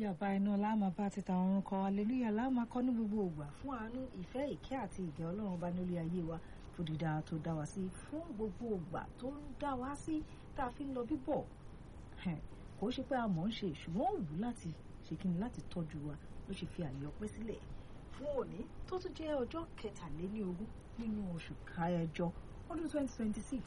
hallelujah báyìí náà láàmà bá ti tàwọn orun kan hallelujah láàmà kọ́ ní gbogbo ògbà fún àánú ìfẹ́ ìkẹ́ àti ìgẹ́ ọlọ́run bá nílé ayé wa fún dídá tó dá wa sí fún gbogbo ògbà tó ń dá wa sí tá a fi ń lọ bíbọ̀ kò ṣe pé a mọ̀ ń ṣe ṣùgbọ́n ó wù láti ṣe kí ni láti tọ́jú wa ló ṣe fi àyè ọpẹ́ sílẹ̀ fún òní tó tún jẹ́ ọjọ́ kẹtàléníogún nínú oṣù kẹjọ ọdún 2026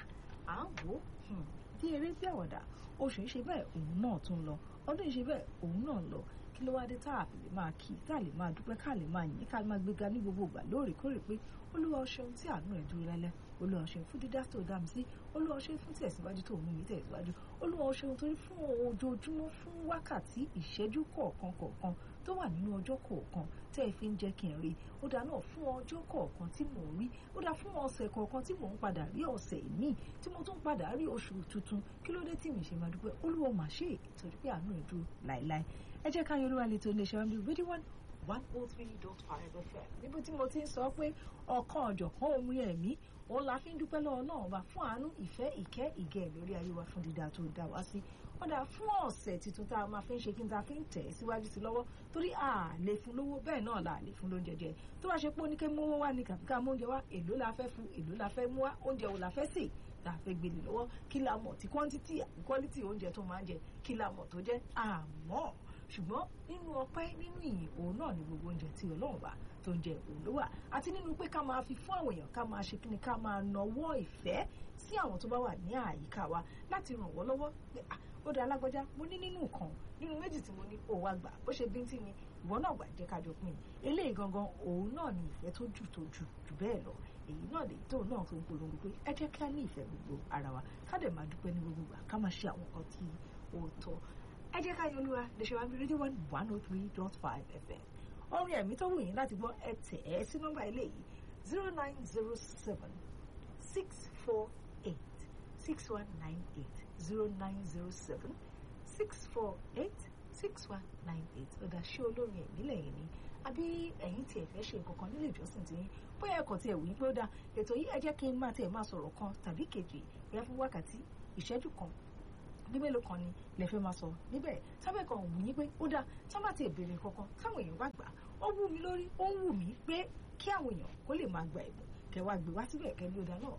à ń wò ó bí eré bí àwàdà oṣù ń ṣe bẹ́ẹ̀ òun náà tún lọ ọdún ìṣe bẹ́ẹ̀ òun náà lọ kí ló wá dé tá a lè máa kí tá a lè máa dúpẹ́ ká lè máa yìn ká máa gbéga ní gbogbo ìgbà lóòrèkóòrè pé olúwa o ṣeun tí àánú ẹ̀ dúró lálẹ́ olúwa o ṣeun fún dídá tó dá mi sí olúwa o ṣeun fún tẹ̀síwájú tó mú mi tẹ̀síwájú olúwa o ṣeun torí fún ojoojúmọ́ fún wákàtí ìṣẹ́jú kọ̀ọ̀kan kọ̀ọ̀kan tó wà nínú ọjọ́ kọ̀ọ̀kan tẹ́ ẹ fi ń jẹ́ kí n rí ó dá náà fún ọjọ́ kọ̀ọ̀kan tí mò ń rí ó dá fún ọ̀sẹ̀ kọ̀ọ̀kan tí mò ń padà rí ọ̀sẹ̀ míì tí mo tún padà rí oṣù tuntun kí ló dé tí mi ṣe máa dúpẹ́ olúwa mà ṣe ìtọ́jú pé àánú ẹ̀ dúró láéláé ẹ jẹ́ ká yorùbá lè tó ilé iṣẹ́ wàmí rédíò one one oh three dot five fm níbi tí mo ti ń sọ pé ọ̀kan ọ̀jọ̀kan omi ẹ̀mí òun la fi ń dúpẹ́ lọ́wọ́ náà wá fún àánú ìfẹ́ ìkẹ́ ìgẹ̀ lórí ayé wa fún dídá tó dá wa sí kódà fún ọ̀sẹ̀ tuntun tá a máa fi ń ṣe kí n ta fi ń tẹ̀ síwájú sí lọ́wọ́ torí a lè fún lówó bẹ́ẹ̀ náà la lè fún lóúnjẹ jẹ tó bá ṣe pé oníkẹ́ mówó wá ní kàbíkà mú oúnjẹ wá èló la fẹ́ fún èló la fẹ́ mú wá oúnjẹ wo la fẹ́ sè tá a fẹ́ gbélé lọ́wọ́ kí la mọ̀ tí quantity àti quality oúnjẹ tó máa ń jẹ kí la mọ̀ tó jẹ́ àmọ́ ṣùgbọ́n nínú ọpẹ́ nínú ìyìn òun náà ni gbogbo oúnjẹ tí ọlọ́run bá tó ń jẹ òun ló wà àti nínú pé ká máa fi fún àwọn èèyàn ká máa ṣe kíni ká máa nawọ́ ìfẹ́ sí àwọn tó bá wà ní àyíká wa láti ràn wọ́n lọ́wọ́ pé ó dá alágbájá mo ní nínú nǹkan nínú méjì tí mo ní òun àgbà bó ṣe bíntín ni ìwọ náà gbà jẹ́ kájọ pín eléyìí gangan òun náà ni ìfẹ́ tó jù tó jù jù bẹ́ẹ̀ lọ èyí náà lè tóun náà tó ń polongo pé ẹ jẹ́ ká ní ìfẹ́ gbogbo ara wa ká dẹ̀ máa dúpẹ́ ní gbogbo ìgbà ká máa ṣe àwọn nǹkan tí ó tọ́ ẹ jẹ́ ká yọlúwa lè ṣe wá bí rédíò one one oh three dot five fm orin ẹ̀mí tó wù yín láti gbọ́ ẹ tẹ̀ ẹ́ sí nọ́mbà eléyìí zero nine zero seven six four eight six one nine eight zero nine zero seven six four eight six one nine eight ọ̀dà ṣé olórin ẹ̀mí lẹ́yìn ni àbí ẹ̀yin tí ẹ fẹ́ ṣe nǹkan kan nílé ìjọsìn tí yín bóyá ẹ̀kọ́ tí ẹ̀ wí pé ó dáa ètò yìí ẹ jẹ́ kí n máa tiẹ̀ máa sọ̀rọ̀ kan tàbí kejì bóyá fún wákàtí ìṣẹ́jú kan ní mélòó kan ni lè fẹ́ máa sọ níbẹ̀ sábẹ́ kan wù yín pé ó dáa tá má ti béèrè kankan táwọn èèyàn bá gbà ó wù mí lórí ó ń wù mí pé kí àwọn èèyàn kó lè máa gba ẹ̀bùn kẹwàá gbé wá síbẹ̀ kẹ́ ní ó dáa náà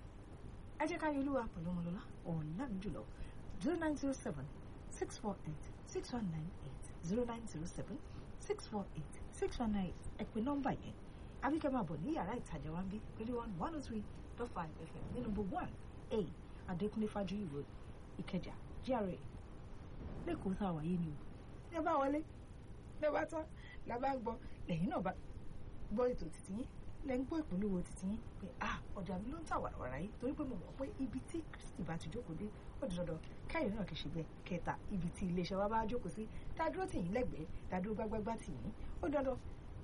ẹ jẹ́ ká yọlúwa pẹ̀lú ọmọlọ́lá ọ̀la mi jùlọ zero nine zero seven six four eight six one nine eight zero nine zero seven six four eight six one nine ẹ pè nọ́mbà yẹn àbíkẹ́ máa bọ̀ ní yàrá ìtajà wa ń bí rédíò one one oh three dot five fm ní number one a adékúnlé fájuyì road ìkẹjà gra lẹ́kọ̀ọ́ tá a wáyé ni o ẹ bá wọlé lẹ bá tán la bá gbọ́ lẹ́yìn náà bá gbọ́ ètò títí yín lẹ ń gbọ́ ìpolówó títí yín pé ah ọjà mi ló ń tà wàràwàrà yìí torí pé mo mọ̀ pé ibi tí kristi bá ti jókòó dé ó di dandan káyọ̀ náà kì í ṣe bẹ́ẹ̀ kẹta ibi tí iléeṣẹ́ wa bá jókòó sí tá a dúró tì yín lẹ́gbẹ̀ẹ́ tá a dúró gbágbágbá tì yín ó dandan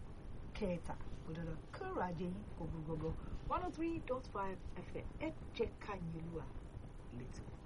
kẹta ó dandan kóró ajé yín kò gbogbo one oh three dot five fm ẹ jẹ́ ká yín olúwa létí.